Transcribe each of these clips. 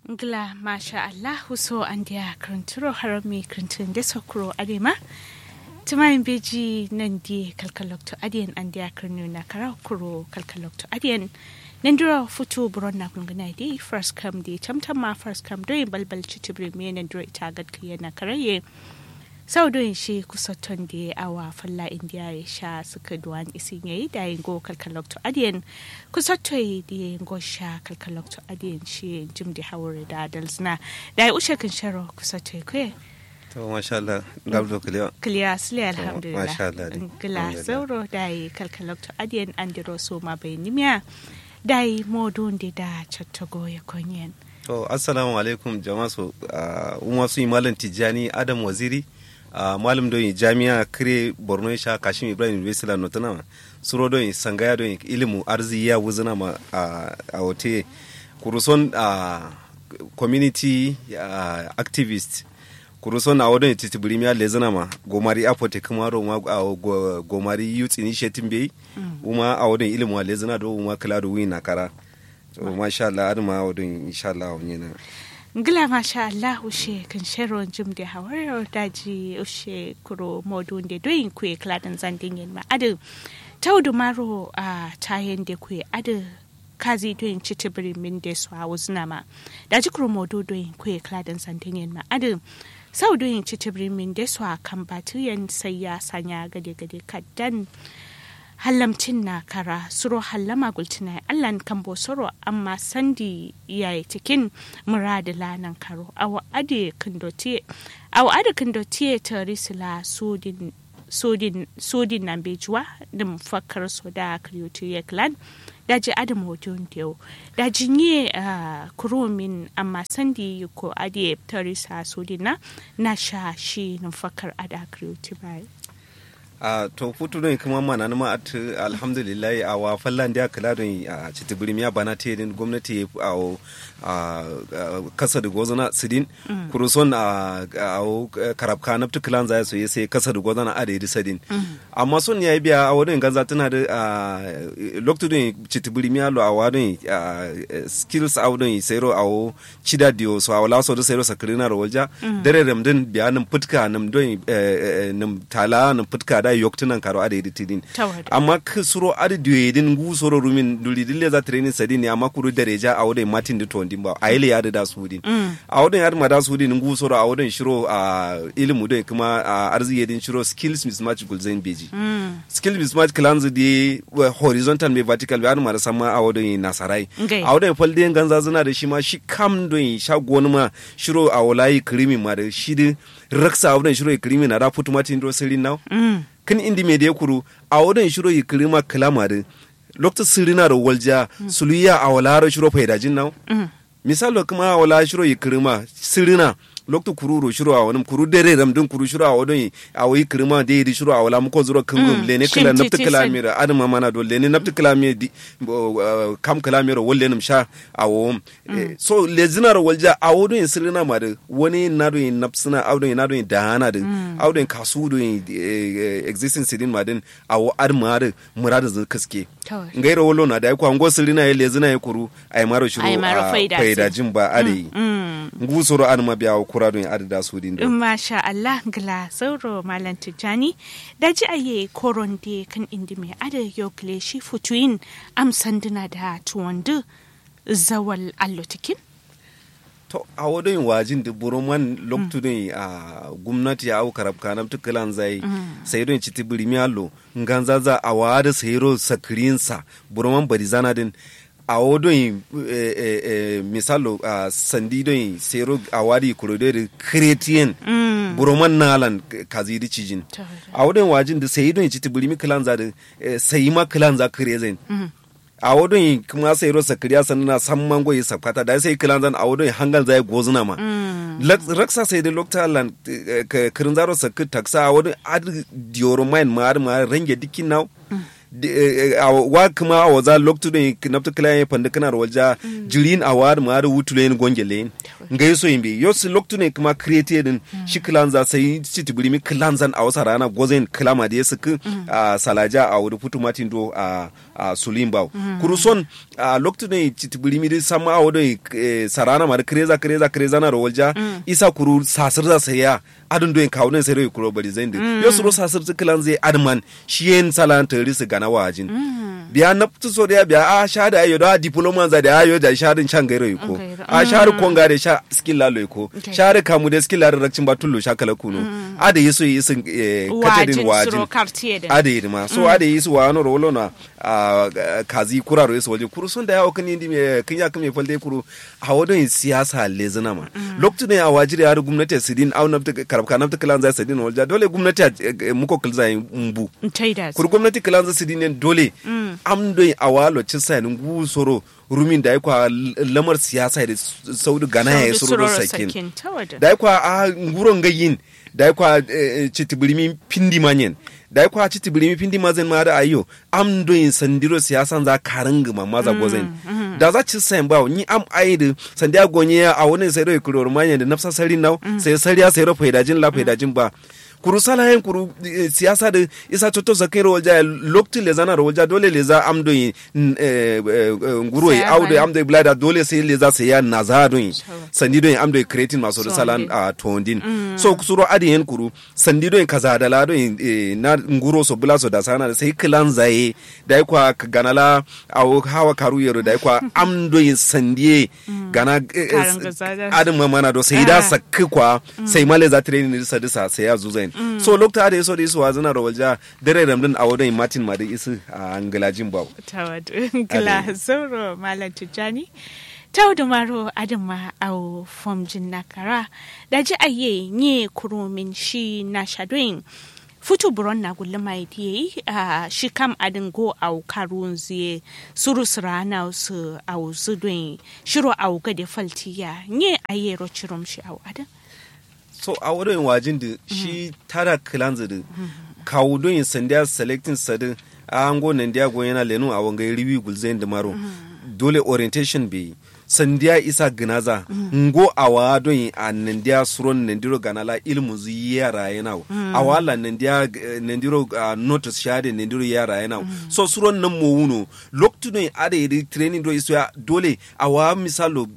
Ngla masha Allah so an dia kranturo harami krantun de sokro adema. Tumayin beji nan di kalkalokto adiyan an dia kranu na kara kuro kalkalokto adiyan. Nandura futu buron na kungana di first come di tamtam ma first come do balbal chitibri me nandura ita gad kiya na karaye. sau doyin shi kusoton da awa falla indiya ya sha suka duwan isin yayi da yin go kalkalokto adiyan kusoto yi da yin go sha kalkalokto adiyan shi jim da hawar da dalzina da ya ushe kan sharo kusoto yi kwe to masha Allah gabdo kliya kiliya sile alhamdulillah masha Allah dai. kila Alhamdulillah. sauro da yi kalkalokto adiyan an diro so ma bai nimiya da yi modun da da chattago ya konyen to assalamu alaikum jama'a so umma su yi malam tijjani adam waziri ah, malam don yi jami'a kire borno ya sha kashim ibrahim university la notana suro don yi sangaya don yi ilimu arzi ya wuzina ma ah, a wote kuruson ah, community ah, activist kuruson a wadon titibiri miya lezina ma gomari apote kuma ro ma a go- gomari youth initiative bai uma a wadon ilimu a lezina do uma kala do wina kara to masha Allah adama a wadon insha Allah wani na ngila masha Allah ushe kan shero jim da hawar daji ushe kuro modun da doyin kuye kladan zandin yin ma adu taudu maro a tayen da kuye adu kazi doyin citibiri min da su a wuzna ma daji kuro modu doyin kuye kladan zandin yin ma adu sau doyin citibiri min da su a kan batiyan sai ya sanya gade gade kaddan hallamcin na kara suro hallama gultina allan kan bo soro amma sandi yayi cikin muradi lanan karo awa ade kandotie awa ade kandotie tarisila sudin sudin sudin nan bejuwa da mufakkar so da kriyoti yeklan daji adam hoton teo daji nye uh, kurumin amma sandi ko ade tarisa sudin na na sha shi mufakkar ada kriyoti bai a to futu don kuma mana ma at alhamdulillah a wa fallan da kala don a citibiri miya bana te din gwamnati a o- a a- kasa da gozana sidin kuruson a a o- karabka na tukulan zai so sai kasa da gozana a da yi sadin amma son ya biya a wadon ganza tana da a lokto don citibiri miya lo a wadon a skills a wadon sayro a o chida dio so a wala so da sayro sakrina ro walja dare ramdin biya nan putka nam don nam tala nam putka da yoktunan karo a da yi tidin Tawada. amma ka suro adi diyo din gu soro rumin duli dille za training sadi ne amma kuru dereja a wadai matin da tondin ba a ile ya da da su din a wadai ya da su din gu soro a wadai shiro a ilimu dai kuma a arziki din shiro skills mismatch gulzain beji skills mismatch clans di wa horizontal me vertical ba ma da sama a wadai nasarai Ngai. a wadai falde ganza zuna da shi ma shi kam don sha gonu ma shiro a walayi krimi ma da shi din raksa a wadai shiro krimi na da putu matin do sirin now kan indi me da kuru a wadon shiro yi kirima kalamarin lokta sirina da walja suluya a wala shiro faidajin now misalo kuma a wala shiro yi kirima sirina lokta kururo shiro a wani kuru dere ramdin kuru shiro a wadon a wayi kirima da yi shiro a wala muko zuro kingum lene kila Shin nafta titi kilamira adama mana do lene nafta kilamira di bo, uh, kam kilamira walle nim sha a wom so lezinar walja a wadon sirina ma da wani na do yin nafsina a wadon na do yin dahana da a wadon kasu do yin eh, eh, existing sidin ma din a wo adma da murada zai kaske Kawai. ngaira wolo na da ko ango sirina ya lezina ya kuru ai maro shiru Ai maro a faida faida si. jin ba ade ngu soro an ma biya kura don adada su din do Masha Allah gila sauro Malam Tijjani da ji aye koron de kan indi mai ada yokle shi futuyin amsanduna da tuwandu zawal allotikin. to a wadon wajin da buruman loktu don a gwamnati a karab kanam tukulan zai sai don ci tibiri miyalo nganza za a wada sayro sakirinsa buruman bari zana din a wadon misalo a sandi don sayro a wadi kurodori kretiyen buruman nalan kazi di cijin a wadon wajin da sai don ci tibiri mi kilan za da sai ma kilan za kire zai a wadon yi kuma sai ro sakriya sanna san mango yi sakata da sai kilan zan a wadon yi hangal zai gozuna ma Lak- raksa sai da lokta lan kirin zaro sakki taksa a wadon ad dioro main ma ad ma range dikin naw wa kuma a waza loktu da nafta kila ya fanda kana da walja jirin a wa ma da wutu len gonge len ngai so yimbe yo si loktu ne kuma create din shi kilan za sai ci tibiri mi kilan zan a wasa rana gozen kilama da yasu ku salaja a wuri putu matin do a sulimba kuruson a loktu ne ci tibiri mi sama a wuri sarana ma da kreza kreza kreza na da walja isa kuru sasir za sai ya adun doyin kawo ne sai rai kuro bari zai ndi yo suro sasir kilan zai adman shi yen salan tari su gana wajin biya na tu so da biya a sha da ayo da diploma za da ayo da sha din shan gairo ko a sha ru konga da sha skill lalo ko sha ru kamu da skill lalo rakcin batullo sha kala kuno a da yiso yi sun katedin wajin a da yi ma so a da yiso wa no rolo na kazi kuraro yiso waje kuru sun da yawo kan indi me kin ya kame falde kuru a wadon siyasa lezina ma lokacin ne a wajiri har gwamnati sidin au na karabka na ta kilan za sidin walja dole gwamnati muko kilza mbu kuru gwamnati kilan za sidin dole am doy awalo ci sanin gu soro rumin da kwa lamar siyasa da saudu gana ya soro sakin da kwa a nguron gayin da kwa citibirimi pindi manyen da kwa citibirimi pindi mazen ma da ayo am doyin sandiro siyasan za karin gama maza gozen da za ci sayin ba ni am aidu sandiya gonye a wani sai dai kuror manyen da nafsa sari nau sai sariya sai ro faidajin la faidajin ba kuru salayen kuru siyasa da isa toto zakin rawalja lokti le zana rawalja dole le za amdo yi nguro yi audo amdo blada dole sai le za sai ya naza don yi sandi don yi amdo creating maso da salan a tondin so kusuro adi yen kuru sandi don yi kaza da la don yi na nguro so bula so da sana da sai kilan zaye da yi kwa ganala a hawa karu yero da yi kwa amdo yi sandiye gana adin mamana do sai da sakki kwa sai male za training disa disa sai ya zuzai Mm. so lokta da yaso da isu wa zana rawalja dare ramdin a wadon martin ma da isu a angalajin babu tawadu gila sauro malam tijjani tawdu maro adama au fomjin nakara da ji aye nye kurumin shi na shadoin futu buron na gulle mai diye a shi kam adin go au karun ziye suru surana su au zudun shiro au gade faltiya nye aye ro chirom shi au adin so a wurin wajin da shi tara kilanzu da kawo don yin sandiya selecting sadin a hango nan dia go yana lenu a wangai riwi gulzain da maro dole orientation be sandiya isa ginaza ngo awa don yin a nan dia suron nan diro ganala ilmu zu yara yana a wala nan dia nan diro notice shade nan diro yara yana so suron nan mo wuno loktu don ada yi training do iso dole awa misalo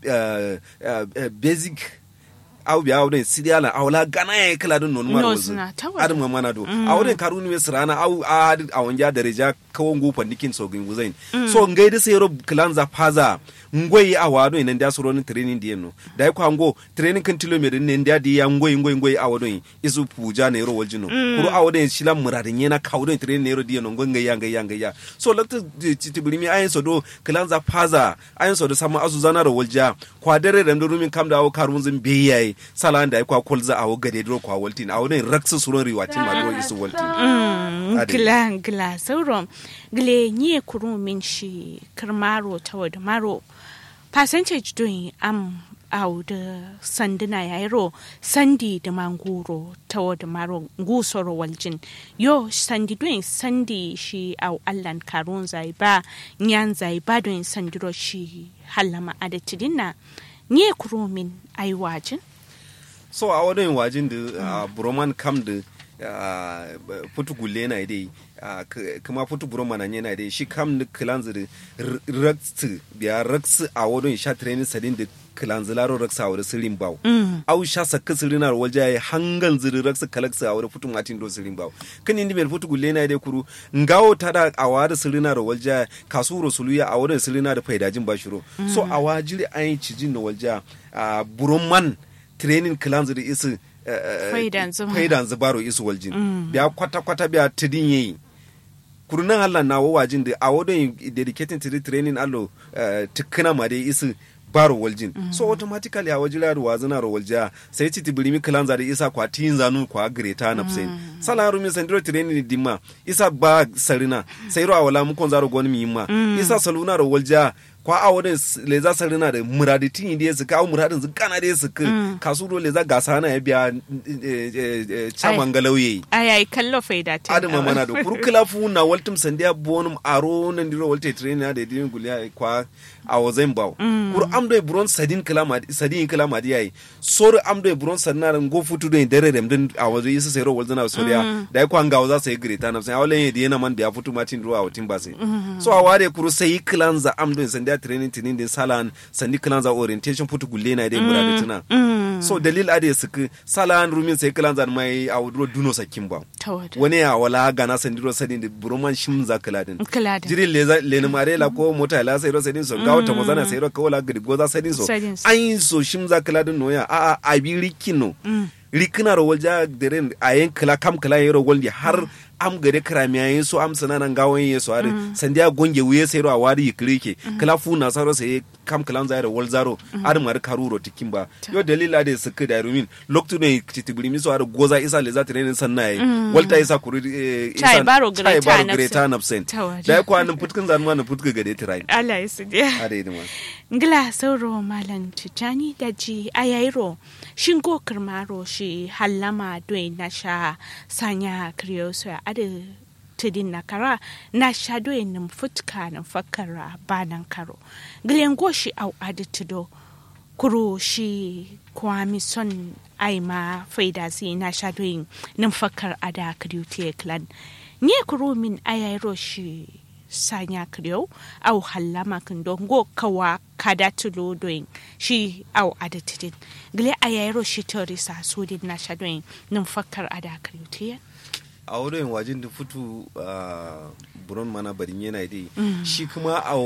basic aw bi awden sidi ala awla gana ya kala dun non mar wazu adam ma mana do awden karuni we sirana aw a awon ja dereja kawon gu pandikin so gin guzain so ngai da sai rob klanza faza ngoi awado ina ndia suro ni training di no dai kwa ngo training kan tilo mere ne ndia di ya ngoi ngoi ngoi awado isu puja ne ro waljino kuro awado shila muradin yana kawdo training ne ro di no ngai ya ngai ya ngai ya so lakta tibirimi ayin so do klanza faza ayin so do sama azu zana ro walja kwa dare da rumin kam da awo karun zin beyaye sala da kwa kolza awo gade dro kwa waltin awo ne raksu suron riwatin ma do isu waltin gila gila sauron gile nye kuru min shi kirmaro ta wada maro percentage doing am au da sanduna ya ro sandi da manguro ta wada maro ngusoro waljin yo sandi doing sandi shi au allan karun zai ba nyan zai ba doing sandiro shi halama adatidin na nye kuru min ai wajin so a wadon wajin da broman kam da futu gulle na dai kuma futu buro mana yana dai shi kam da kilanzu da raksu biya raksu a wadon sha training sadin da kilanzu laro raksu a wadon sirin bawo au sha sakka sirin ar walja ya hangan ziri raksu kalaksu a wadon futu matin do sirin bawo kan indi mel futu gulle na dai kuru ngawo tada a wadon sirin ar walja kasuro suluya a wadon sirin da faidajin bashiro so a wajiri ayin cijin da walja buron man training kilanzu da isu faidan zubaro isu waljin biya kwata-kwata biya tidin yayi kurunan Allah na wawajin da a wadon dedicating to the training allo tukuna ma dai isu baro waljin so automatically a wajira da wazina ro walja sai ci tibirimi kilanza da isa kwa tin zanu kwa greta na psen sala rumi sandiro training dimma isa ba sarina sai ro awala mu kon zaro gon mi ma isa saluna ro walja kwa a wadin le za sarina da muraditin da su ka muradin su kana da su ka kasu do le za gasa na ya biya chaman galauye ayayi kallo faida ta adama mana da kurkula fu na waltum sandiya bonum aro nan diro walte train da din guliya kwa a wazen baw kur amdo e buron sadin kalama sadin kalama di yayi sor amdo e buron sanna ran go futu do dare dem din a wazo yisa sai ro walzana soriya da kwa ngawo za sai greta na sai awlen yedi yana man biya futu matin ruwa watin ba sai so a ware kuru sai klanza amdo sandiya training tinin din salan sandi klanza orientation futu gulle na dai murade tuna so dalil ade suku salan rumin sai klanza mai a wudro duno sakin ba wani ya wala gana sandiro sadin da buroman shim za kaladin jirin le mare la ko mota la sai ro sadin so gawo ta mozana sai ro ko la gidi goza sadin so an so shim za kaladin no ya a a abi rikino rikina ro walja deren ayen kala kam kala yero goldi har am gare kramiya yin so am sana nan gawon yin so are sandiya gonge wuye sai ro a wari yikrike kala fu na saro sai kam kalan zai wal zaro ar mar karuro tikin ba yo dalila da suka da rumin loktu ne titibiri mi so ar goza isa le za tare sanna yi walta isa kuri isa baro greta napsen da ko an putkin zan ma na putka gade tirai Allah ya su dia are da ma ngila sauro malan tijani da ji ayairo shin go kirmaro shi hallama doin na sha sanya kriyoso ada tudin na kara na shado yin futka na fakara banan karo gilen goshi au adi tudo kuro shi kwami son aima faida si na shado yin nin fakar ada kriyote clan nye kuro min ayairo shi sanya kriyo au hallama kin don go kawa kada tulo doin shi au adi tudin gile ayairo shi tori sa sudin na shado yin nin fakar ada kriyote a wurin wajen da fitu buron mana barin yana dai shi kuma a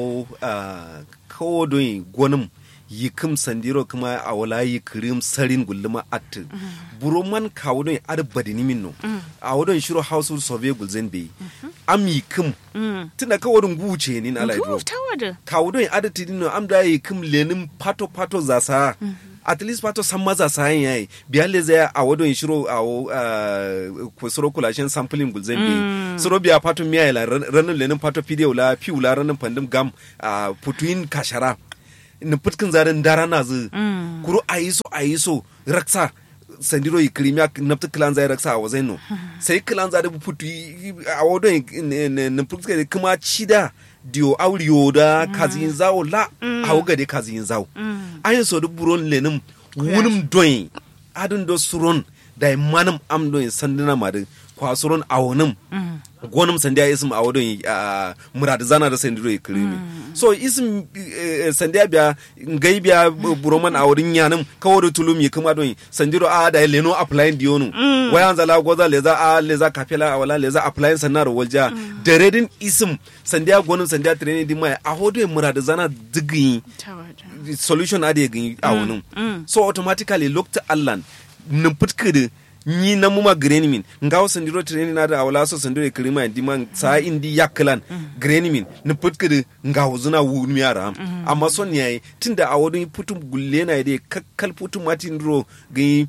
kawo don gwanin yi kim sandiro kuma a wala yi kirim sarin gulluma at buron man kawo don ar badini min no a wurin shiro household survey gulzen bai am yi kim tunda kawo don guce ni na alaidro kawo don adati no am da yi kim lenin pato pato zasa at least pato san maza sayan yayi biya le zai a wadon shiro a ko soro kulashin sampling gulzen bi soro biya pato miya la ranin lenin pato video la piu la ranin pandim gam a putuin kashara ni putkin zarin dara na zu kuro ayiso ayiso raksa sandiro yi kirimiya nafta kilan zai raksa a wazai no sai kilan zai putu a wadon ni putkin kuma cida dio auriyo da kazin zawo la a gade kazin zawo ayin so da buron lenin wunin doyin adin do suron da manam am doyin sandina ma da kwa suron awonim gonum sandiya isim a wadon murad zana da sandiro ya kirimi so isim sandiya biya ngai biya buroman a wadin yanim kawo da tulum ya kuma don sandiro a da leno applying diyonu wayan zala goza leza a leza kafela a wala leza applying sanar walja da redin isim sandiya gonum sandiya training di mai a hodo murad zana digi solution ade gin a wonin so automatically looked allan nin putkede ni na muma greni min nga wo sandiro treni na da awala so sandiro kirima di man sa indi yaklan greni min ni putkede nga wo zuna wu mi ara amma son yayi tunda a wodun putum gulle na de kakkal putum matin ro gi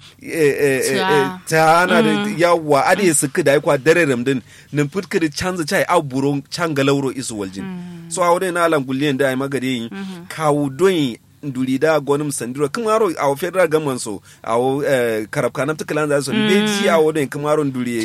ta na da yawa ade suka da kwa dare ramdin ni putkede canza chai a buro changa lauro isu waljin so a wodun na alan gulle da ai magade yi kawu don nduri da gonim sandiro kumaro awo federal government so awo eh, karab kanam tukalan za so mm. beji awo don kumaro nduri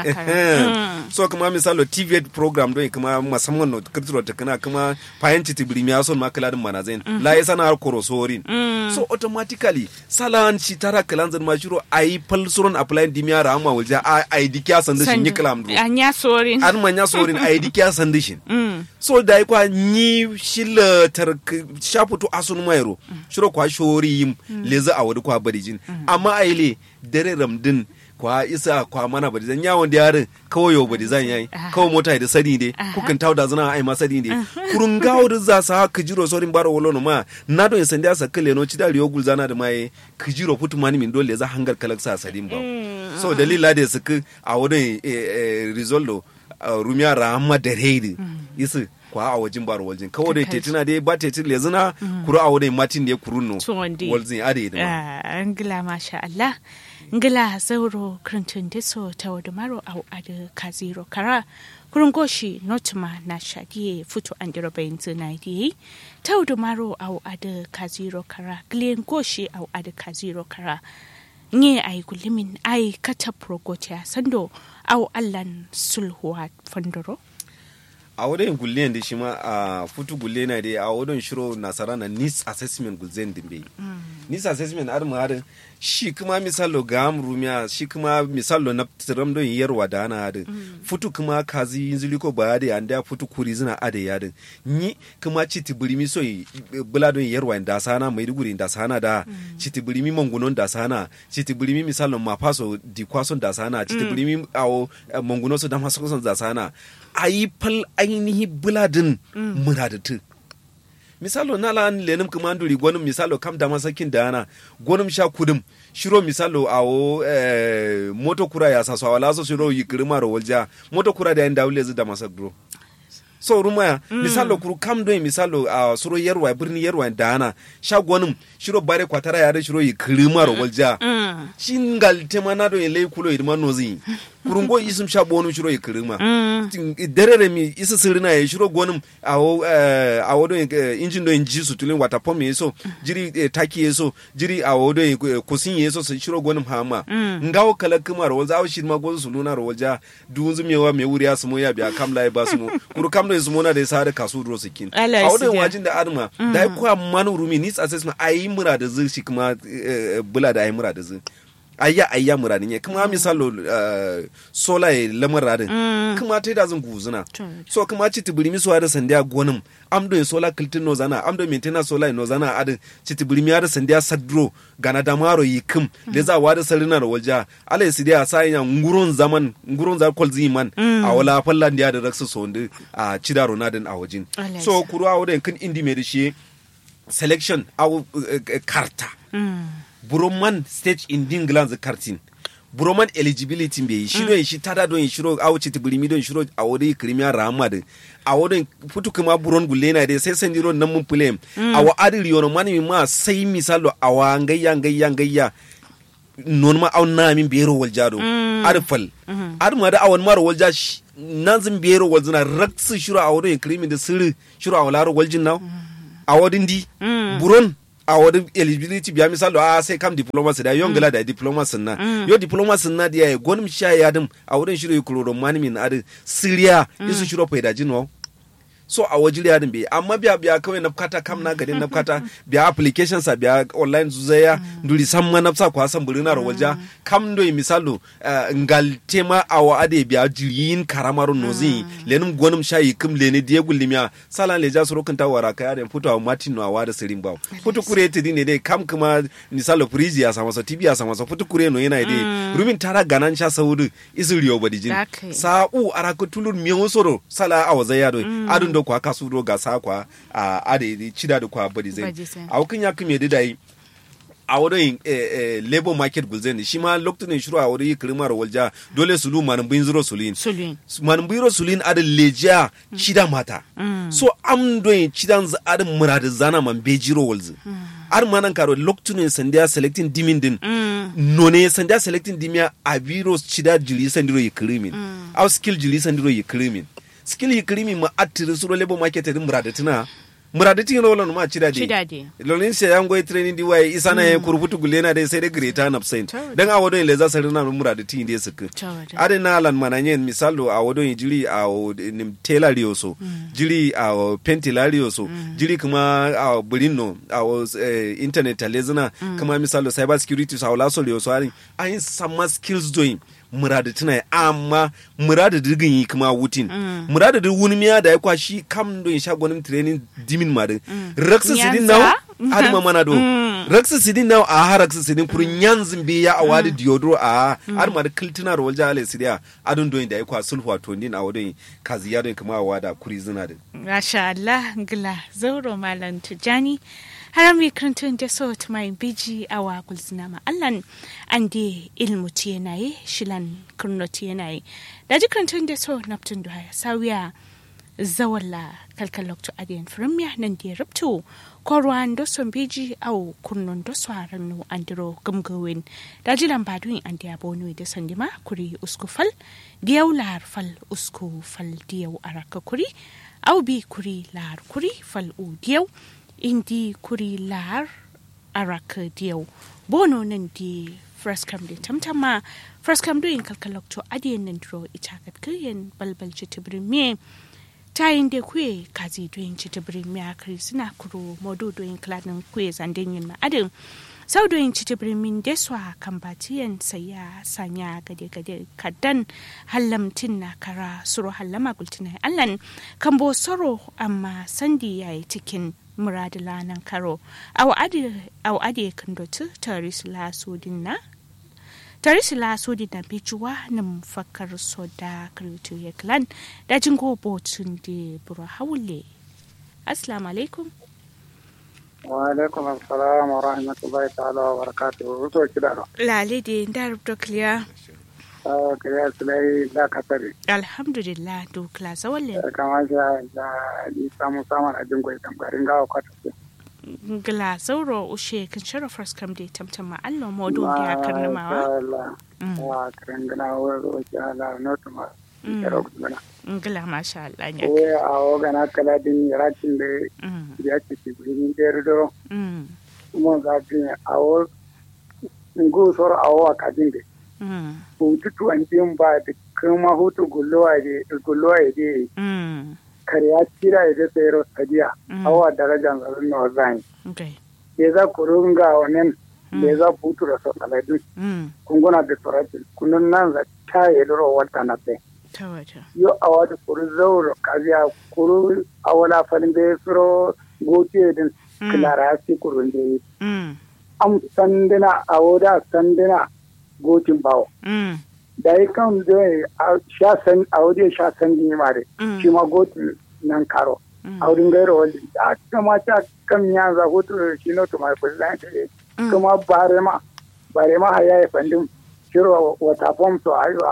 so kuma misalo tv program don kuma musamman no kirtiro ta kana kuma fayanci tibiri mi ason makala din manazin mm -hmm. la yasa na har korosorin mm. so automatically salan ci tara kalan zan ma shiro ai pal suron apply di mi ara amma walja ai dikya sandishin yi kalam do anya sorin an manya sorin ai dikya sandishin so da kwa ni shilla tar shafuto asun mayro shiro kwa shori yim leza a wadi kwa barijin amma aile dare ramdin kwa isa kwa mana bari zan yawon da yarin kawai yau bari zan yayi kawai mota da sani ne kukan tawo da zana ai ma sani ne kurun gawo da za sa kijiro sorin baro wolo ma na don san da sa kale no cida riyo gul zana da mai kijiro putu mani min dole za hangar kalaksa sadin ba so dalila da suka a wurin rizoldo rumiya rahama da reidi isu kwa a wajen baro waljin kawai da tetina dai ba tetin le zina kuru a wadai matin da ya kuru no waljin a da an gila masha Allah ngila zauro krantun deso ta wadumaro au ada kaziro kara kurungoshi notuma na shadiye futu andiro bayin zinaidiye ta wadumaro au ada kaziro kara glen goshi au ada kaziro kara nye ay gulimin ay kata progotia sando au allan sulhuwa fandoro a wurin gulle da shi ma a futu gulle na dai a wurin shiro nasara na nis assessment gulzen dimbe nis assessment har mu har shi kuma misalo ga amrumiya shi kuma misalo na tiram don yarwa da ana hadin futu kuma kazi yinzuli ko ba da anda futu kuri zina ade yadin ni kuma citi burimi so bula don yarwa da sana mai duguri da sana da citi burimi mangunon da sana citi burimi misalo mafaso di kwason da sana citi burimi awo mangunon so da maso da sana ayi fal ainihi buladin muradatu misalo na la lenim kumanduri gwanin misalo kam da masakin da ana gwanin sha kudum shiro misalo awo eh, moto kura ya saso awala so shiro yikirima ro walja moto kura da yanda wule da masak bro so rumaya mm. misalo kuru kam do misalo a uh, suro yerwa birni yerwa da ana sha gwanin shiro bare kwatara ya da shiro yikirima ro walja mm. shingal temana do ele kulo idma nozi kurungo isum sha bonu shiro yikirima mm. derere mi isa sirina ya shiro gwanin awo eh, awo do injin do inji su tulin wata pom yeso jiri eh, taki yeso jiri awo do eh, kusin yeso su shiro gwanin hama ngawo kala kuma ro walza awo shi ma gwanin su luna ro walja dunzu mewa me wuri asu mo ya biya kamla ba su mo kuru kamla su mona da sare kasu ro sikin awo do wajin da adma da ko manu rumi ni assessment ayi mura da zai shi kuma bula da ayi mura da zai ayya ayya muradin ya kuma misalo uh, sola ya lamar radin mm. kuma ta da zan guzuna so kuma ci tibiri mi suwa da sandiya gonin amdo ya sola kiltin no zana amdo maintainer sola no zana adin ci tibiri mi da sandiya sadro gana da maro yi kim mm. le za wa da sarina da walja ala ya sidiya sa ya ngurun zaman ngurun za kol ziman mm. a wala fallan da raksu sonde a cida ronadin a wajin so kuru a wadin kin indi me da shi selection a uh, uh, karta buroman stage in din glands kartin buroman eligibility bai shi don shi tada don shiro a wuce tibirimi don shiro a wuri kirimiya rahama da a wurin futu kuma buron gulle na dai sai san diro nan mun fulem a wa adi riyono mani ma sai misalo a wa ngayya ngayya ngayya non ma au na min bero waljado arfal ar ma da awan maro walja nan zin bero waljina raksu shiro a wurin kirimi da sirri shiro a walaro waljin naw a wadin di buron a wani eligibility biya misalo a sai kam diplomacy da yon gala da diplomacy na yo diplomacy na dia gonim sha ya dum a wurin shiro kuroro mani min adi siriya isu shiro faida jinwa so a wajiri yadin bai amma biya biya kawai na kata kam na gadin na kata biya application sa biya online zuzaya nduri sam ma nafsa kwa san burina ro walja kam do misalo ngal tema awa ade biya jirin karamaro nozi lenum gonum shayi kum lene die gullimiya salan le ja suro kanta wara ka yadin futo martin no awa da sirin bawo futo kure te dine dai kam kuma misalo frizi ya sama so tibi ya sama so futo kure no yana dai rumin tara ganan sha saudu isuriyo badijin sa'u araka tulur miyo soro sala awaza yado adun do kwa kasu do ga sa kwa a ade chida do kwa body zen a wakin ya kuma da yi a wurin labor market gulzen shi ma lokacin shiru a wurin kirmar walja dole sulu manin bin zuro sulin manin bin sulin adin lejiya chida mata so am do chidan adin murad zana man bejiro walzi ar manan karo lokacin sandiya selecting dimin din none sandiya selecting dimia a biro chida jili sandiro yi kirimin au skill jili sandiro yi kirimin skill yikrimi ma attiri suro lebo market din muradatina muradati no lon ma chida di lolin se yango e training di waye isana e kurbutu gulena de sai de greta na absent dan a wodo le za sare na muradati inde sik ade na lan mananye misalo a wodo jiri a nim tela rioso jiri a pentila rioso jiri kuma a burino a internet talezina kuma misalo cyber security sa wala so rioso ari ayin sama skills doing murada tuna amma murada dirgin yi kuma wutin murada dir wuni miya da ya kwa shi kam don sha gwanin training dimin ma din raksa sidin naw aduma mana do raksa sidin naw a ha raksa sidin kurun yanzin bi ya awadi diodro a aduma da kiltina ro walja ale sidia adun don da ya kwa sulhu to din a wadon kazi ya don kuma awada kuri zina din masha Allah gila zauro malam tijani haram mi krantun da so ta mai biji a wa gulzina ma allan an de ilmu ti yanayi shilan kurno ti yanayi da ji krantun da so naftun da sawiya zawalla kalkalokto adiyan firmiya nan da rubto korwan do son beji au kunnon do swaran no andiro gumgawin da jilan badun an da bonu da sandima kuri usku fal diyau lar fal usku fal diyau araka kuri au bi kuri lar kuri fal u diyau indi kuri lar araka diyau bono nan di fraskam da tamtama fraskam do in kalkalokto adiyan nan dro ita katkayen balbal jitibrin me tayin da kwe kazi doyin ci tibirin miyakari suna kuro modo doyin kladin kwe zandin yin ma'adin sau doyin ci tibirin min deswa kan batiyan saya sanya gade gade kadan hallamtin na kara suro hallama gultinai allan kan bo soro amma sandi yayi cikin muradila nan karo au ade kan dotu taris la sudin na tare su laso da bijuwa na mafakar soda kritu ya klan da jingo botun da buru haule assalamu alaikum wa alaikum assalam wa rahmatullahi ta'ala wa barakatuhu ruto kidaro lale da da rubuta kliya uh, kiriya sulai da kasari alhamdulillah do kla zawalle kama sha da ni samu samun ajin gwai tambarin gawa kwata ce gla zauro ushe kan sharafar skam da tamtam ma allo modu da ya karnamawa wa karan gana wani roki ala notu ma kero gana gla masha Allah ne we a o gana kala din rakin da ya ce ki gurin da rido mo ga din a o ngu sor a o ka din de hutu tuwan din ba da kuma hutu gullowa de gullowa de kariya tira ya sai ro sadiya awa darajan zarin na wazani ya za ku runga wannan da ya za butu da sosaladu kunguna da tsoratin kunun nan za ta yi lura wata na sai yo a wata kuru zauro kaziya kuru a wala falin da ya tsoro gotiye din kilara si kurun da yi am sandina a wada sandina gotin bawo da ya kan zai sha san a wajen sha san ne mare shi ma gotin nan karo a wurin gairo wani a kama ta kan ya za hutu shi na tuma ku zan ta kuma bare ma bare ma haya ya fandin shiro wata fom so ayo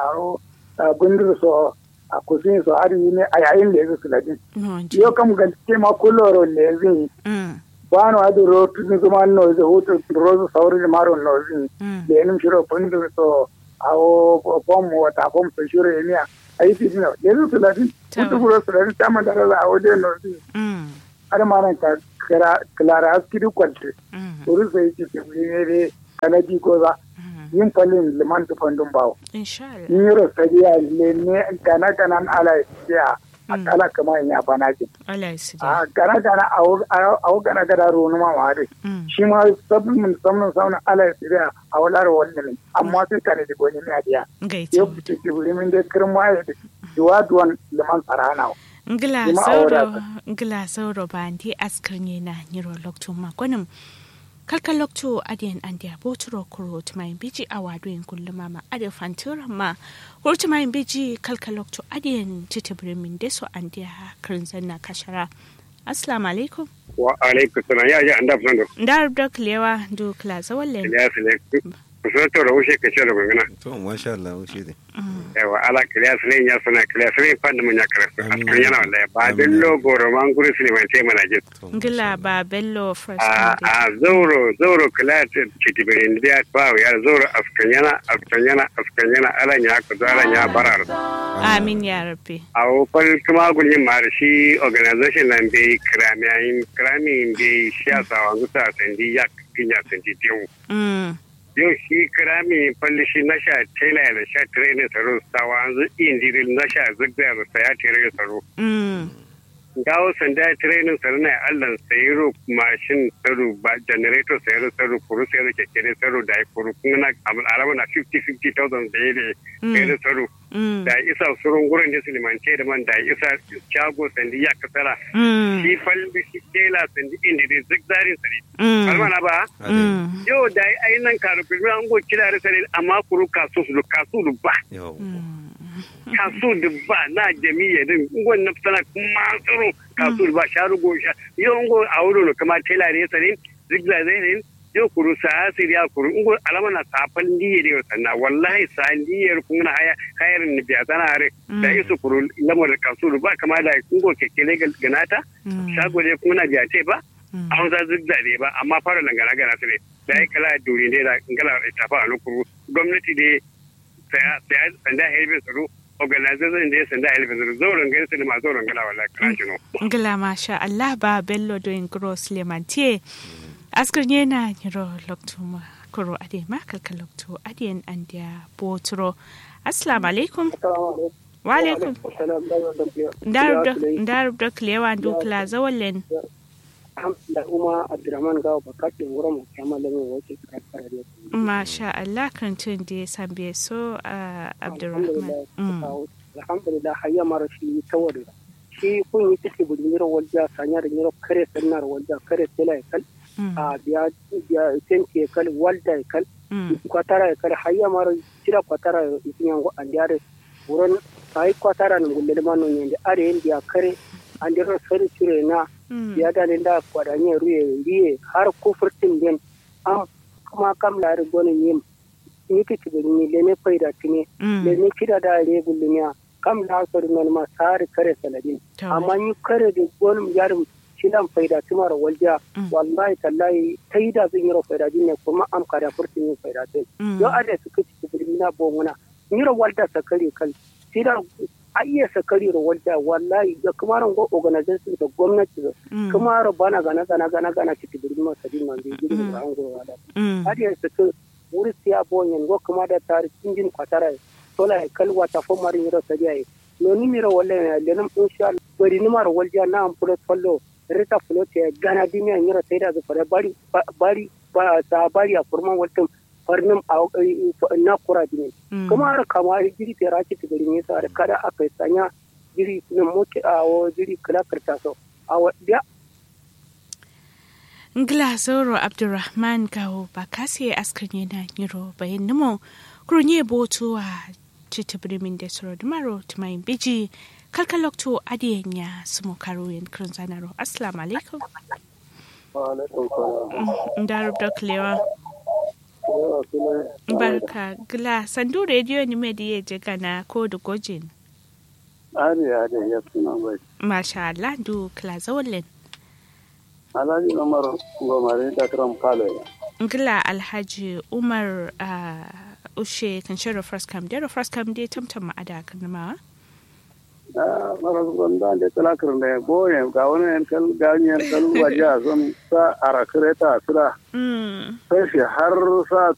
a gundur so a kusin so ari ne a yayin da yake suladin yo kam gaske ma kuloro ne zin bano adu ro tun zuma no zo hutu rozu sauri maro no zin da yanin shiro fundur so awo fom wata fom so shiro emiya ayi fi dina yanzu talatin mutu buro talatin ta man dara a wajen nordi har ma nan klara askiri kwalce wuri sai ci ke wuri ne dai kanadi ko za yin falin liman tufan dun bawo yin yi rosariya ne ne gana ganan ala ya akala kama in ya fana ce a gana gana a gana gana ronu ma ma dai shi ma sabbin mun samun samun ala ya a walar wannan amma sai kare da goni ne a diya yau ce ce wuri min dai kirma ya da duwa duwan liman tsarana ngila sauro ngila sauro ba ndi askar ne na nyiro lokto makonin kalka lokto adiyan andi aboturo kuro tumayin biji a wadoyin kulluma ma adi fantura ma kuro tumayin biji kalka lokto adiyan titibirin min deso andi a kirin na kashara assalamu alaikum wa alaikum salam ya ji an da fusan da ndar da kilewa du kila zawalle ya fi ne kusan to da wuce kace da gungana to masha Allah wuce ne yawa ala kiliya su ya suna kiliya su ne fanda mun ya karatu a cikin yana wallahi ba bello goro man guri su ne mai sai mana jin ngila ba bello first a a zauro zauro kiliya ce titibirin da ba ya zauro askan yana askan yana askan yana alan ya ku zaran ya barar amin ya rabbi a wofar kuma gulin ma da shi organization nan bai kramiyayin kramiyin bai shi a sawan gusa sandi ya kinya sandi tewu yau shi kirami falli shi na sha tela da sha training tsaro sawa yanzu indiril na sha zigza da saya tere tsaro. Gawo sanda training tsaro na allan sayiro mashin tsaro ba generator sayiro tsaro kuru sayiro kekere tsaro da ya kuru kuma na alama na 50-50,000 da ya da sayiro tsaro. Da isa surun gurin da su limance da man da isa shago sandi ya kasara. Shi falli shi tela sandi indiril zigzarin tsari. Kalmana ba? yau da ai nan karu filmi an go kira da sare amma kuru kasu su kasu du ba kasu du ba na jami'a din ngon na fitana kuma tsoro kasu du ba sharu go sha yau ngo a wuro no kama tela ne sare zigza zai ne yau kuru sa asiri ya kuru in alama na safan diye da sanna wallahi sa diyar kun na haya hayar ni biya tana hare da isu kuru lamar kasuru ba kama da kun go kekele ganata shago ne kun na biya ce ba a hausa zigza ne ba amma fara nan gana gana su ne da ya kala duri ne da ngala tafa a nukuru gwamnati ne saya saya sanda helbe tsaro organization da ya sanda helbe tsaro zauren gani su ne ma zauren gala wallahi kana kino ngala masha Allah ba bello doing gross lemantie askar yana yiro loktuma kuro ade ma kalka lokto ade andia botro assalamu alaikum wa alaikum darub da klewa dukla zawallen da kuma abdurrahman gawo bakatin wurin mu kama da mai wace kakar da masha Allah kan tun da ya sambe so abdurrahman alhamdulillah hayya mara shi tawari shi kun yi take budiniro wajja sanya da niro kare sannar wajja kare tela ya kal a biya biya tenti ya kal walda ya kal kwatara ya kal hayya mara tira kwatara ya yango andiyare wurin ai kwatara ne gulle ma non yende are yende ya kare andiro sari cire na ya da ne da kwadanye ruye riye har kufurtin den am kuma kam lari gonin yim ni kike ni le ne faida tine le ne kida da re gullunya kam la sori non ma sari kare saladin amma ni kare da gonin yarum shidan faida tumar walja wallahi tallahi taida zin yiro faida din ne kuma am kada furtin yin faida din yo ade suka ci birnina bomuna yiro walda sakari kal sidan a iya sakari da walda wallahi da kuma ran go organization da gwamnati da kuma ran bana gana gana gana gana ci birnin ma sadin man bi gidan da an go wada hadi ya saka wuri siya bonyen go kuma da tare cikin kwatara tola kalwa ta fo marin yiro sadiya no ni miro wallahi le nam insha Allah bari ni mar walja na am pro follow rita fulo te gana dimiya yiro sai da fara bari bari ba sa bari a furman waltin farnin na kura dini kuma har kama jiri ta raki ta gari nesa da kada aka sanya jiri na moke a wa jiri kala karta so a wadda ngla zoro abdurrahman kawo ba kasi askan yana yiro bayan nimo kurunye boto a cita birnin da suro dumaro tumayin biji kalkalokto adiyan ya sumo karo yin kirin zanaro assalamu alaikum ndarub da klewa barka gla sandu rediyo ni mai da ya je gana ko da gojin ari ari ya suna bai masha Allah du kla zawalin alhaji umar gomari da kram kalo gla alhaji umar ushe kan shirin first cam da first cam dai tamtam ma'ada kan ma mara gonda de talakar ne boye ga wani yan kal gani yan kal waje a son sa arakireta sira sai shi har sa